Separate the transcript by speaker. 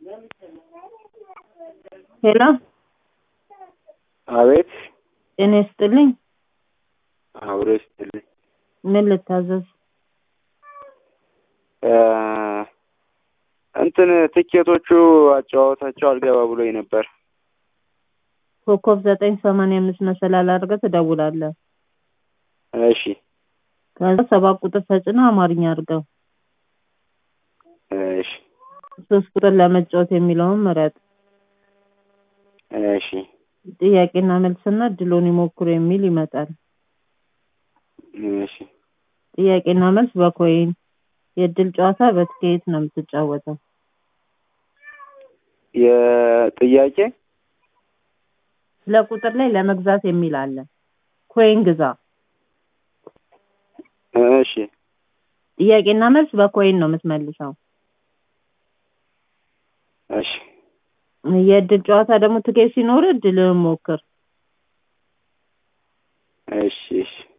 Speaker 1: ሄሎ
Speaker 2: አቤት
Speaker 1: ጤና ይስጥልኝ።
Speaker 2: አብሮ ይስጥልኝ።
Speaker 1: ምን ልታዘዝ?
Speaker 2: እ እንትን ትኬቶቹ አጨዋወታቸው አልገባ ብሎኝ ነበር።
Speaker 1: ኮከብ ዘጠኝ ሰማንያ አምስት መሰላል አድርገህ ትደውላለህ።
Speaker 2: እሺ
Speaker 1: ከዛ ሰባት ቁጥር ተጭነህ አማርኛ አድርገው።
Speaker 2: እሺ
Speaker 1: ሶስት ቁጥር ለመጫወት የሚለውን ምረጥ።
Speaker 2: እሺ
Speaker 1: ጥያቄና መልስና እድሎን ይሞክሩ የሚል ይመጣል።
Speaker 2: እሺ
Speaker 1: ጥያቄና መልስ በኮይን የእድል ጨዋታ በትኬት ነው የምትጫወተው።
Speaker 2: የጥያቄ
Speaker 1: ለቁጥር ላይ ለመግዛት የሚል አለ። ኮይን ግዛ።
Speaker 2: እሺ
Speaker 1: ጥያቄና መልስ በኮይን ነው የምትመልሰው።
Speaker 2: እሺ
Speaker 1: የእድል ጨዋታ ደግሞ ትኬት ሲኖር እድልህን ሞክር።
Speaker 2: እሺ እሺ